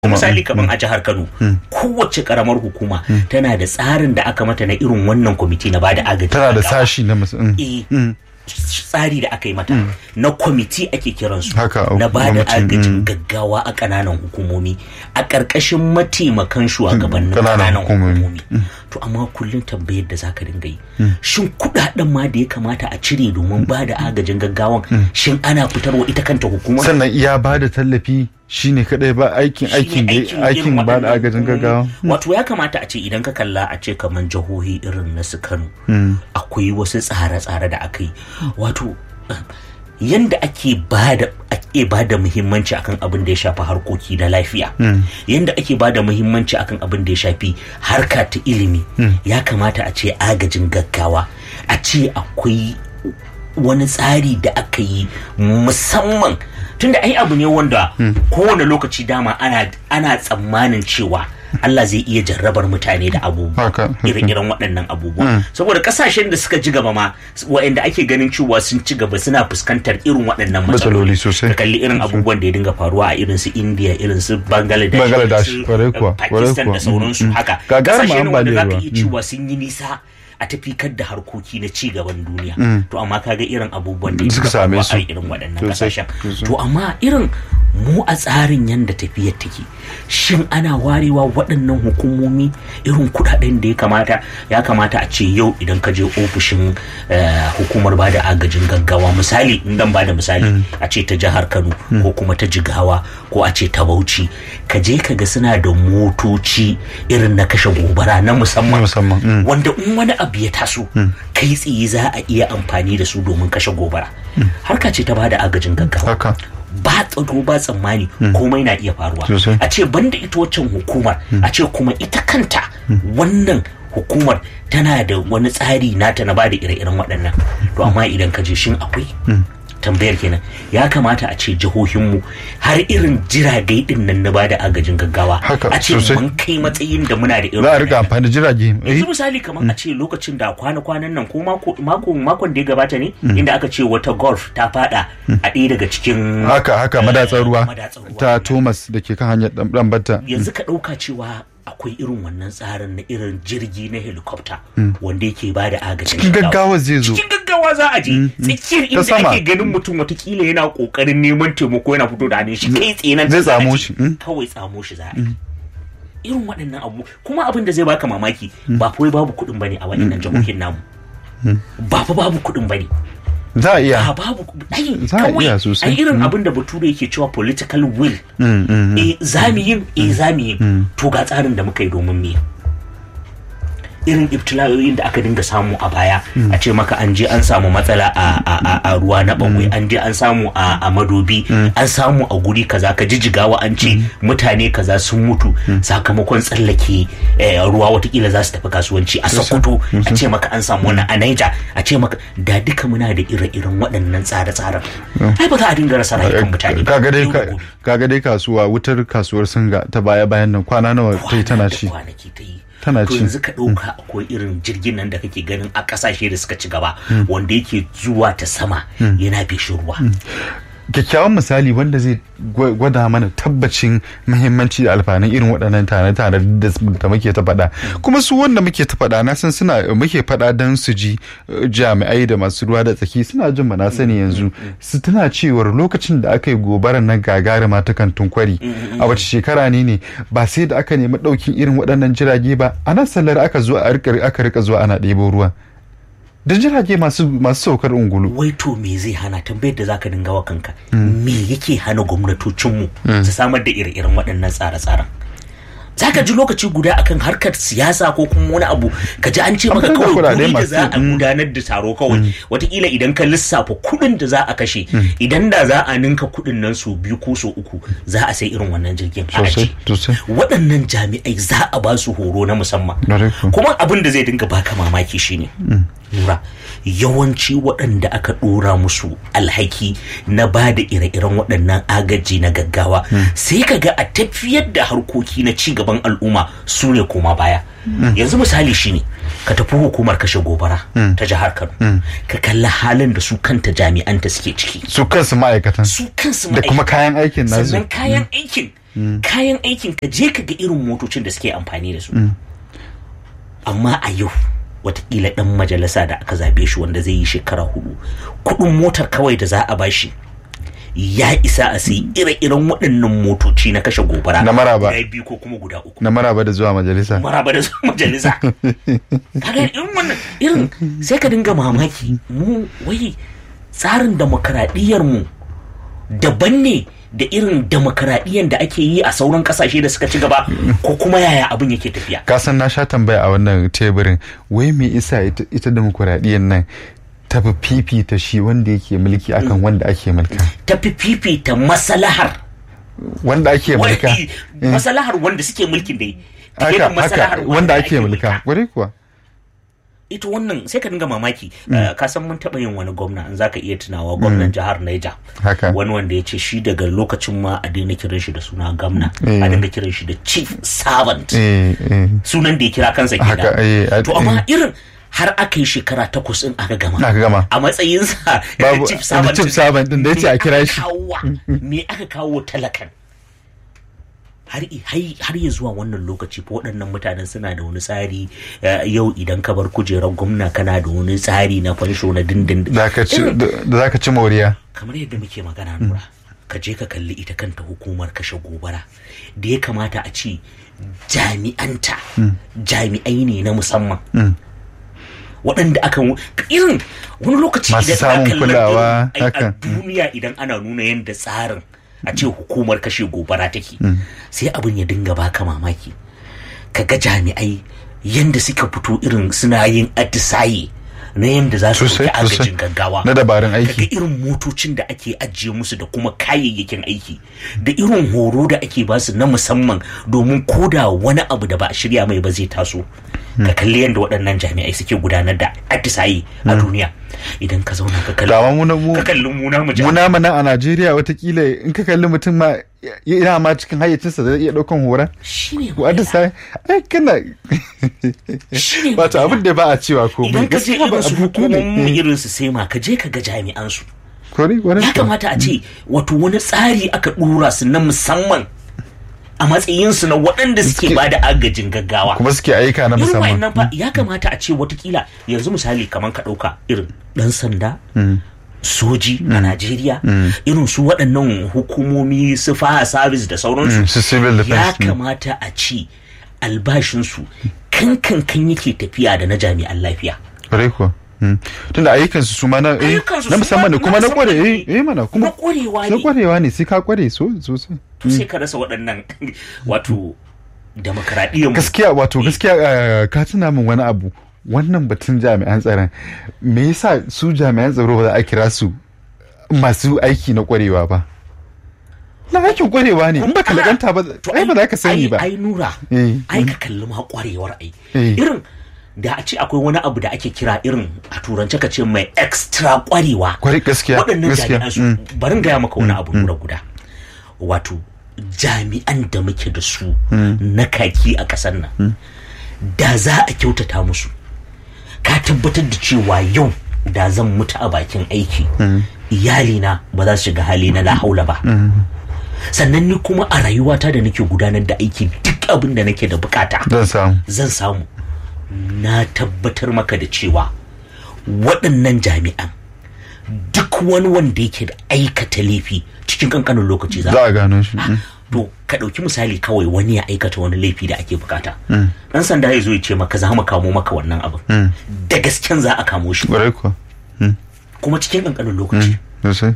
misali kamar a jihar Kano kowace karamar hukuma tana da tsarin da aka mata na irin wannan kwamiti na bada agaji tana da gaggawa. sashi na musamman Eh, tsari da aka yi mata na kwamiti ake kiransu Haka, na ba da gwamnati, agajin mm. gaggawa a ƙananan hukumomi a ƙarƙashin mataimakan shugabannin ƙananan ƙananan hukumomi. hukumomi to amma kullum tambayar da zaka dinga yi shin kuɗaɗen ma da ya kamata a cire domin ba da agajin gaggawan shin ana fitarwa ita kanta hukumar sannan iya ba da tallafi shine kadai ba aikin aikin da irin aikin ba da waɗannan agajin hukumomi. gaggawa wato ya kamata a ce idan ka kalla a ce kamar jihohi irin na su Kano akwai wasu tsare-tsare da aka yi wato eh, yanda ake bada ake bada muhimmanci akan abin da ya shafi harkoki na lafiya yanda ake bada muhimmanci akan abin da ya shafi harka ta ilimi ya kamata a ce agajin gaggawa a ce akwai wani tsari da aka yi musamman tunda ai abu ne wanda kowane lokaci dama ana ana tsammanin cewa Allah zai iya jarrabar mutane da abubuwa Haka, haka. ire-iren waɗannan abubuwa saboda kasashen da suka ji gaba ma waɗanda ake ganin cewa sun ci gaba suna fuskantar irin waɗannan Matsaloli sosai. ka kalli irin abubuwan da ya dinga faruwa a irin su India irin su Bangladesh Bangladesh, irin su, kwarai eh, kuwa, kwarai Pakistan kuwa. da sauransu Mm, mm. haka Gagarumar kasashe ne wanda za ka ambaliyar iya ruwa. cewa sun yi nisa a tafikar da harkoki na ci gaban duniya to amma kaga irin abubuwan da ya Suka dinga same faruwa su. a irin waɗannan Sosai, kasashen sosai. to amma irin mu a tsarin yadda tafiyar take shin ana warewa waɗannan hukumomi irin kuɗaɗen da ya kamata ya kamata a ce yau idan ka je ofishin eh, hukumar bada agajin gaggawa misali in dan bada misali a ce ta jihar Kano ko kuma ta Jigawa ko a ce ta Bauchi ka je ka ga suna da motoci irin na kashe gobara na musamman Na musamman, mm. wanda in wani abu ya taso kai tsaye za a iya amfani da su domin kashe gobara harka ce ta bada agajin gaggawa haka ba tsaro ba tsammani komai na iya faruwa Sosai. a ce banda ita waccan hukumar a ce kuma ita kanta wannan hukumar tana da wani tsari nata na bada ire-iren waɗannan to amma idan ka je shin akwai tambayar kenan ya kamata a ce jihohinmu har irin jiragai din nan na bada agajin gaggawa Haka, a ce sosai. mun kai matsayin da muna da irin za a rika waɗannan. amfani da jirage eh, yanzu misali kamar a ce lokacin da kwana-kwanan nan ko mako makon makon da ya gabata ne inda aka ce wata golf ta fada a ɗaya daga cikin haka haka madatsar ruwa madatsar ruwa. ta Thomas da ke kan hanyar dan batta yanzu ka ɗauka cewa akwai irin wannan tsarin na irin jirgi na helicopter wanda yake ba da agajin cikin gaggawa zai zo cikin gaggawa za a je tsakiyar inda sama. ake ganin mutum watakila yana kokarin neman taimako yana fito da hannun shi kai tsaye nan Zai za a tsamo je. shi, mm. kawai tsamo shi za a yi irin waɗannan abu kuma abin da zai baka mamaki ba fa wai babu kuɗin bane a waɗannan jihohin namu ba fa babu kuɗin bane za a iya a babu ai Za a kawai iya sosai. ai irin abin da bature yake cewa political will Mm, mm, mm. eh za mu yin eh za mu yin to ga tsarin da muka yi domin me irin ibtila'o'in da aka dinga samu a baya a ce maka an je an samu matsala a, a, a, a ruwa na bagwai an je an samu a, a madobi an samu a guri kaza ka jijigawa an ce mutane kaza sun mutu sakamakon tsallake eh, ruwa watakila za su tafi kasuwanci a sokoto a ce maka an samu wannan a naija a ce maka da duka muna da ire-iren waɗannan tsare-tsaren ai ba za a dinga rasa rayukan mutane ba. kaga dai Yau da ka- gobe. kaga dai kasuwa wutar kasuwar singa ta baya bayan nan kwana nawa ta yi tana kwana da ci kwanaki ta yi Tana to ci. yanzu ka ɗauka akwai irin jirgin nan da kake ganin a ƙasashe da suka ci gaba wanda yake zuwa ta sama yana feshin ruwa kyakkyawan misali wanda zai gwa- gwada mana tabbacin muhimmanci da alfanun irin waɗannan tare-tare da da muke ta faɗa kuma su wanda muke ta faɗa na san suna muke faɗa don su ji eh, jami'ai da masu ruwa da tsaki suna jin na sani yanzu su tana cewar lokacin da aka yi gobarar nan gagarima ta kantin kwari a wace shekara ne ne ba sai da aka nemi ɗaukin irin waɗannan jirage ba a nan sallar aka zo a rika- aka rika zuwa ana ɗebo ruwa da jirage masu masu saukar ungulu wai to me zai hana tambayar da zaka dinga wa kanka me yake hana gwamnatocinmu su samar da ire-iren waɗannan tsare-tsaren zaka ji lokaci guda akan harkar siyasa ko kuma wani abu ka ji an ce maka An kawai kuɗaɗe kuɗi da masu- za a mm. gudanar da taro kawai watakila idan ka lissafa kuɗin da za a kashe idan da za a ninka kuɗin nan su biyu ko su uku za a sai irin wannan jirgin a sosai aji sosai waɗannan jami'ai za a ba su horo na musamman Ƙwarai kuwa. kuma abin da zai dinga baka mamaki shine lura yawanci waɗanda aka ɗora musu alhaki na ba da ire-iren waɗannan agaji na gaggawa sai ka ga a tafiyar da harkoki na ci gaban al'umma su ne koma baya yanzu misali shine ka tafi hukumar kashe gobara ta jihar kano ka kalli halin da su kanta jami'anta suke ciki su kansu ma'aikatan su kansu da kuma ma'aikata. kayan aikin nasu sannan kayan aikin kayan aikin ka je ka ga irin motocin da suke amfani da su amma a yau watakila dan majalisa da aka zabe shi wanda zai yi shekara hudu kudin motar kawai da za a bashi ya isa a sai ire-iren waɗannan motoci na kashe gobara Na maraba. guda biyu ko kuma guda uku na maraba da zuwa majalisa maraba da su majalisa kaga irin wannan irin sai ka dinga mamaki mu wai tsarin demokaradiyyar mu daban ne da irin demokaradiyyar da ake yi a sauran kasashe da suka ci gaba ko kuma yaya abin yake tafiya ka san na sha tambaya a wannan teburin wai me isa ita, ita demokuraɗiyyar nan ta fi fifita shi wanda yake mulki akan wanda ake mulka tafi fifita masalahar wanda ake mulka wai, masalahar wanda suke mulkin dai fiye da haka masalahar haka wanda ake mulka kwarai kuwa ita wannan sai ka dinga mamaki Uh, ka san mun taɓa yin wani gwamna in zaka iya tunawa gwamnan jihar Niger haka wani wanda ya ce shi daga lokacin ma a daina kiran shi da suna gamna Eh. a dinga kiran shi da chief servant eh eh sunan da ya kira kansa Haka, eh, kenan a- to amma irin har aka yi shekara takwas in aka gama aka gama a matsayinsa Babu- chief servant chief servant din da ya ce a kira shi. me aka kawo- me aka kawo talakan har i- hai- har ya zuwa wannan lokaci fa waɗannan mutanen suna da wani tsari eh, yau idan ka bar kujerar gwamna kana da wani tsari na fansho na dindindin zaka ci Irin- da da zaka ci moriya kamar yadda muke magana nura ka je ka kalli ita kanta hukumar kashe gobara da ya kamata a ce jami'anta jami'ai ne na musamman waɗanda aka irin wani lokaci Masu idan samun aka kulawa, irin- ai, a haka. duniya idan ana nuna yadda tsarin a ce hukumar kashe gobara take sai abin ya dinga baka mamaki ka ga jami'ai yadda suka fito irin suna yin atisaye na yadda za su Sosai, ɗauki sosai. agajin gaggawa na dabarun kaga aiki irin motocin da ake ajiye musu da kuma kayayyakin aiki da irin horo da ake basu na musamman domin koda wani abu da ba a shirya mai ba zai taso ka kalli yadda waɗannan jami'ai suke gudanar da atisayi a duniya idan ka zauna ka kalli dama mu na mu ka kalli muna mu mu namu nan a Najeriya watakila in ka kalli mutum ma yana ma cikin hayyacinsa zai iya daukan horon shine wanda sai ai kana shine wato magana. abin da ba a cewa ko idan ka je irin su ne hukumomin irin su sema ka je ka ga jami'an su kore kore ya kamata a ce wato wani tsari aka dora su na musamman a matsayinsu na waɗanda suke Suke- ba da agajin gaggawa kuma suke aika na irin musamman wayannan fa ya kamata a ce watakila yanzu misali kamar ka ɗauka irin ɗan sanda soji a Najeriya irin su waɗannan hukumomi su fire service da sauransu Mm, su civil ya defense mm. kamata a ce albashinsu kan kan kan yake tafiya da na jami'an lafiya kore ko Mm. tunda ayyukansu su ma na eh, Ayyukansu na su musamman ma ne kuma na musamman kware ne. eh eh mana na kuma ƙwarewa na ne kwarewa ne sai ka kware so sosai sai ka rasa waɗannan wato demokaradiyyar mu gaskiya wato gaskiya eh, ka tuna min wani abu wannan batun jami'an tsaron me yasa su jami'an tsaro ba za a kira su masu aiki na kwarewa ba na aikin kwarewa ne in baka laganta ba To ai ba za ka sani ba ai nura Eh. ai ka kalli ma kwarewar ai Eh. irin da a ce akwai wani abu da ake kira irin a turance ka ce mai extra kwarewa Kware- gaskiya waɗannan gaskiya jami'an su barin gaya maka wani abu nura guda wato jami'an da muke da su na kaki a ƙasar nan da za a kyautata musu ka tabbatar da cewa yau da zan mutu a bakin aiki iyalina ba za su shiga hali na la haula ba sannan ni kuma a rayuwata da nake gudanar da aiki duk abin da nake da bukata zan samu zan samu na tabbatar maka da cewa waɗannan jami'an duk wani wanda yake da aikata laifi cikin kankanin lokaci za za a gano shi mm. to ka ɗauki misali kawai wani ya aikata wani laifi da ake bukata ɗan sanda ya zo ya ce maka za mu kamo maka wannan abin da gasken za a kamo shi kwarai kuwa kuma cikin kankanin lokaci sosai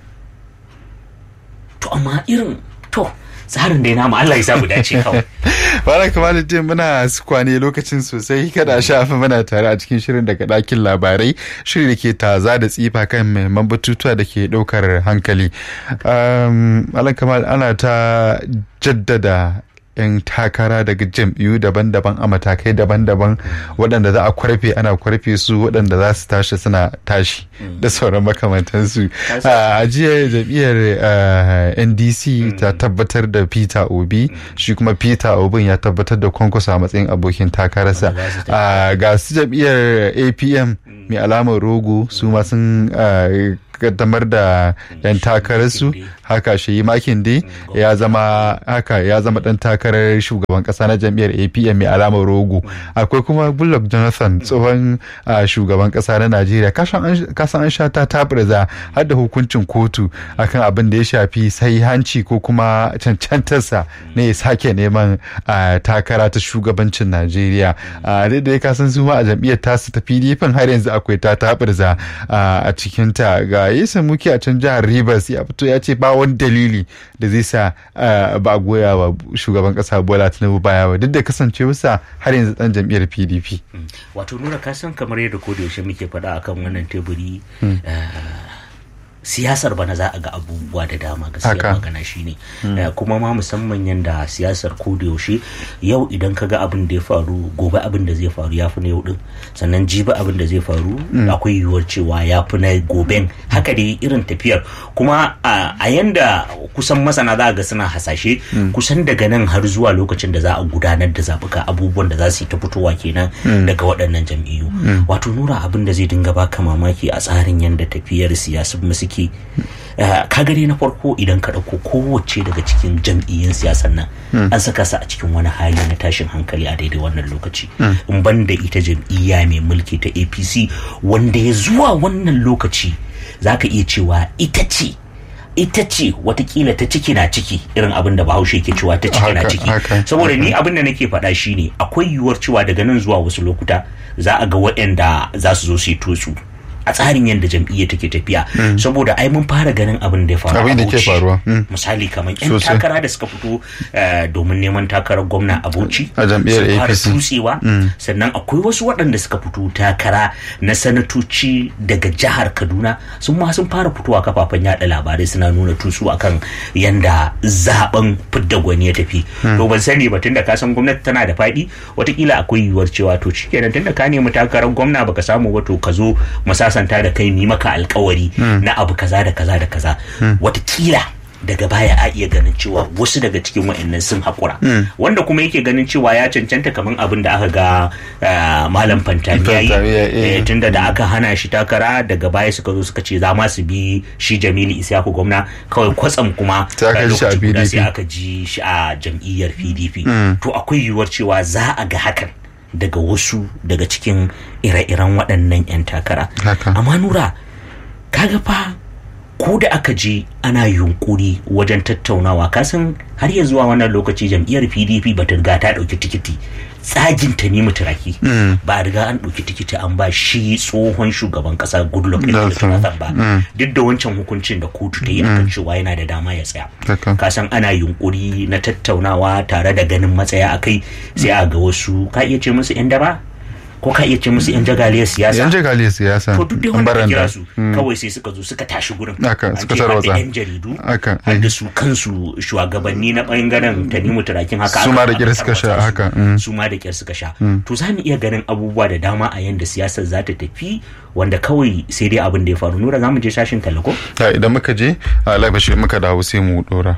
to amma irin to tsarin da ya nama Allah ya sa mu dace kawai Bala Kamaluddin muna su kwane lokacin sosai kada a shafa muna tare a cikin shirin daga ɗakin labarai shiri da ke taza da tsifa kan mahimman batutuwa da ke ɗaukar hankali. Um, Malam Kamal ana ta jaddada 'yan takara daga jam'iyyu daban-daban a matakai daban-daban waɗanda za a kwarfe ana kwarfe su waɗanda za su tashi suna tashi da sauran makamantansu a jiya jam'iyyar eh, ndc ta tabbatar da peter obi shi kuma peter obin ya tabbatar da kwankwaso a matsayin abokin takararsa Wanda za su Ah, ga su jam'iyyar apm mai alamar rogo su ma sun ah, kaddamar da yan takararsu haka shi makin dai ya zama haka ya zama dan takarar shugaban kasa na jam'iyyar apm mai alamar rogo akwai kuma goodluck jonathan tsohon shugaban kasa na najeriya kasan an sha ta tabirza har da hukuncin kotu akan abin da ya shafi sai hanci ko kuma cancantarsa ne ya sake neman takara ta shugabancin najeriya dai da ya kasan su ma a jam'iyyar tasu ta pdp har yanzu akwai ta tabirza a cikinta ga yasa muke a can jihar rivers ya fito ya ce ba wani dalili da zai sa ba a goya wa shugaban kasa bola tinubu baya ba duk da kasancewarsa har yanzu dan jam'iyyar pdp wato nura kasan kamar yadda ko da yaushe muke faɗa akan wannan teburi siyasar bana za a ga abubuwa da dama gaskiya magana shine kuma ma musamman yadda siyasar ko da yaushe yau idan ka ga abin da ya faru gobe abin da zai faru ya fi na yau din sannan jibi abin da zai faru akwai yiwuwar cewa ya fi na goben haka dai irin tafiyar kuma a yanda kusan masana za a ga suna hasashe kusan daga nan har zuwa lokacin da za a gudanar da zabuka abubuwan da za su yi ta fitowa kenan daga waɗannan jam'iyyu wato nura abin da zai dinga baka mamaki a tsarin yadda tafiyar siyasar suke ciki ka gani na farko idan ka ɗauko kowace daga cikin jam'iyyun siyasan nan an saka su a cikin wani hali na tashin hankali a daidai wannan lokaci in ban da ita jam'iyya mai mulki ta apc wanda ya zuwa wannan lokaci za ka iya cewa ita ce ita ce watakila ta ciki na ciki irin abin da bahaushe ke cewa ta ciki na ciki saboda ni abin da nake faɗa shine akwai yiwuwar cewa daga nan zuwa wasu lokuta za a ga waɗanda za su zo su yi tutsu a tsarin yadda jam'iyya take tafiya saboda ai mun fara ganin abin da ya faru abin da ke faruwa misali kamar yan takara da suka fito domin neman takarar gwamna a Bauchi a jam'iyyar APC tutsewa sannan akwai wasu waɗanda suka fito takara na sanatoci daga jihar Kaduna sun ma sun fara fitowa kafafen yada labarai suna nuna tutsu akan yanda zaben fidda gwani ya tafi to ban sani ba tunda ka san gwamnati tana da faɗi watakila akwai yiwuwar cewa to shikenan tunda ka nemi takarar gwamna baka samu ba to ka zo masa sasanta da kai ni maka alkawari na abu kaza da kaza da kaza watakila daga baya a iya ganin cewa wasu daga cikin wa'annan sun haƙura wanda kuma yake ganin cewa ya cancanta kamar abin da aka ga malam fantami ya yi tunda da aka hana shi takara daga baya suka zo suka ce za ma su bi shi jamilu isyaku gwamna kawai kwatsam kuma lokaci guda sai aka ji shi a jam'iyyar pdp to akwai yiwuwar cewa za a ga hakan daga wasu daga cikin ire-iren waɗannan 'yan takara amma nura kaga fa ko da aka je ana yunkuri wajen tattaunawa kasan har ya zuwa wannan lokaci jam'iyyar pdp ba ta riga ta ɗauki tikiti tsagin ta nemi turaki ba a riga an ɗauki tikiti an ba shi tsohon shugaban ƙasa goodluck jonathan ba duk da wancan hukuncin da kotu ta yi akan cewa yana da dama ya tsaya kasan ana yunkuri na tattaunawa tare da ganin matsaya akai sai a ga wasu ka iya ce musu 'yan daba ko ka iya ce musu yan jagaliyar siyasa yan jagaliyar siyasa to duk da wanda kira su kawai sai suka zo suka tashi gurin aka suka tarwatsa yan jaridu har da su kansu shugabanni na bangaren tanimu turakin haka su ma da kyar suka sha haka su ma da kyar suka sha to za mu iya ganin abubuwa da dama a yanda siyasar za ta tafi wanda kawai sai dai abin da ya faru nura za mu je sashin talako idan muka je alabashi muka dawo sai mu dora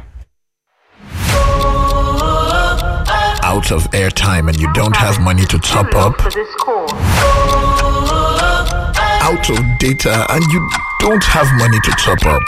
out of airtime and you don't have money to top up, out of data and you don't have money to top up.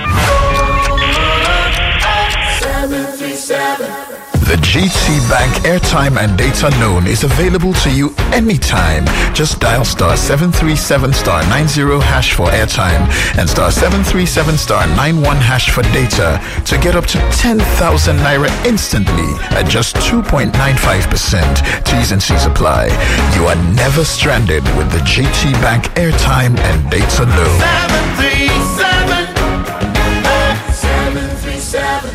The GT Bank airtime and data loan is available to you anytime. Just dial star 737 star 90 hash for airtime and star 737 star 91 hash for data to get up to 10,000 naira instantly at just 2.95%. T's and C's apply. You are never stranded with the GT Bank airtime and data loan. 737 737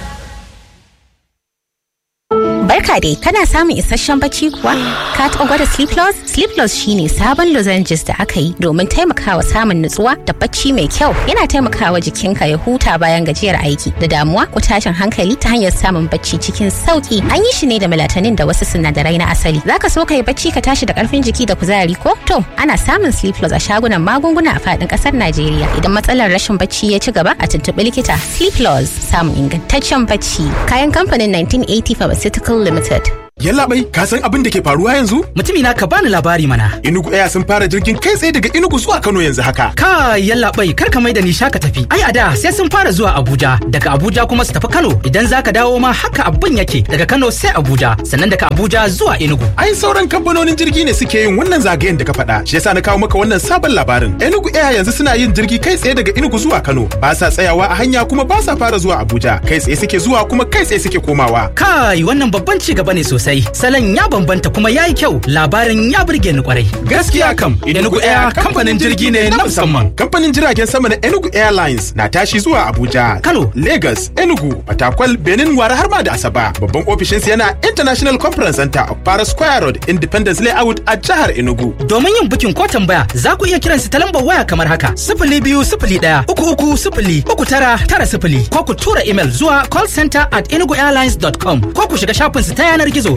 Barka dai, kana samun isasshen bacci kuwa? Ka taɓa gwada Sleep Loss? Sleep Loss shine sabon lozenges da aka yi domin taimakawa samun nutsuwa da bacci mai kyau. Yana taimakawa jikinka ya huta bayan gajiyar aiki da damuwa ko tashin hankali ta hanyar samun bacci cikin sauki. An yi shi ne da melatonin da wasu sinadarai na asali. Zaka so ka yi bacci ka tashi da karfin jiki da kuzari ko? To, ana samun Sleep Loss a shagunan magunguna a faɗin ƙasar Najeriya. Idan matsalar rashin bacci ya ci gaba a tuntuɓi likita. Sleep Loss samun ingantaccen bacci. Kayan kamfanin 1980 Pharmaceutical Limited. Yallaɓai, ka san abin da ke faruwa yanzu? Mutumi na ka bani labari mana. Inugu Air sun fara jirgin kai tsaye daga Inugu zuwa Kano yanzu haka. Ka yallaɓai kar ka mai da ni shaka tafi. Ai a da sai sun fara zuwa Abuja, daga Abuja kuma su tafi Kano. Idan za ka dawo ma haka abin yake daga Kano sai Abuja, sannan daga Abuja zuwa Enugu. Ai sauran kamfanonin jirgi ne suke yin wannan zagayen da ka faɗa. Shi yasa na kawo maka wannan sabon labarin. Enugu Air yanzu suna yin jirgi kai tsaye daga Enugu zuwa Kano. Ba sa tsayawa a hanya kuma ba sa fara zuwa Abuja. Kai tsaye suke zuwa kuma kai tsaye suke komawa. Kai wannan babban ci gaba ne sosai. Salon ya bambanta kuma ya yi kyau. Labarin ya burge ni kwarai. Gaskiya kam, Enugu Air kamfanin jirgi ne na musamman. Kamfanin jiragen sama na Enugu Airlines na tashi zuwa Abuja, Kano. Lagos, Enugu, Fatakwal, Benin, Wara har ma da Asaba. Babban ofishinsu yana International Conference Center of Para Square Road, Independence Layout a jihar Enugu. Domin yin bukin ko tambaya za ku iya kiransu ta lambar waya kamar haka sifili biyu sifili ɗaya uku uku sifili uku tara tara sifili ko ku tura imel zuwa callcenter at enuguairlines.com ko ku shiga shafinsu ta yanar gizo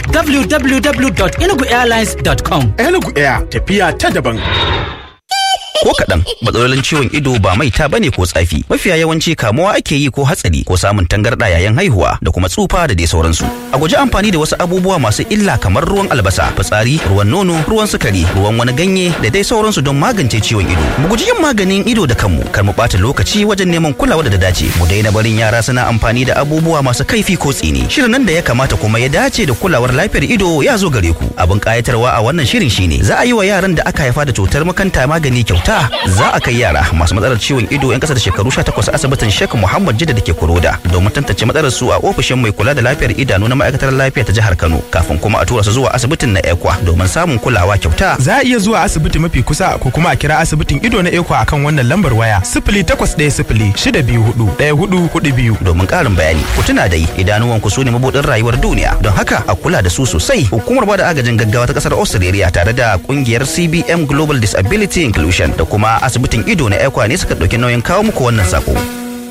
www.enuguairlines.com. Enugu Air tafiya ta daban. ko kaɗan matsalolin ciwon ido ba maita bane ko tsafi mafiya yawanci kamuwa ake yi ko hatsari ko samun tangarɗa yayin haihuwa da kuma tsufa da dai sauransu a guji amfani da wasu abubuwa masu illa kamar ruwan albasa fitsari ruwan nono ruwan sukari ruwan wani ganye da dai sauransu don magance ciwon ido mu guji yin maganin ido da kanmu kar mu ɓata lokaci wajen neman kulawa da ta dace mu daina barin yara suna amfani da abubuwa masu kaifi ko tsini shirin nan da ya kamata kuma ya dace da kulawar lafiyar ido ya zo gare ku abin kayatarwa a wannan shirin shine za a yi wa yaran da aka haifa da cutar makanta magani kyauta za a kai yara masu matsalar ciwon ido 'yan kasa da shekaru 18 asibitin Sheikh Muhammad Jidda da ke Kuroda domin tantance matsalar su a ofishin mai kula da lafiyar idanu na ma'aikatar lafiya ta jihar Kano kafin kuma a tura su zuwa asibitin na Ekwa domin samun kulawa kyauta. Za a iya zuwa asibiti mafi kusa ko kuma a kira asibitin ido na Ekwa akan wannan lambar waya sifili takwas ɗaya sifili shida biyu hudu ɗaya hudu hudu biyu. Domin ƙarin bayani ku tuna dai idanuwan ku su ne mabuɗin rayuwar duniya don haka a kula da su sosai hukumar bada agajin gaggawa ta ƙasar Australia tare da ƙungiyar CBM Global Disability Inclusion da kuma asibitin ido na Ekwa ne suka ɗauki nauyin kawo muku wannan sako.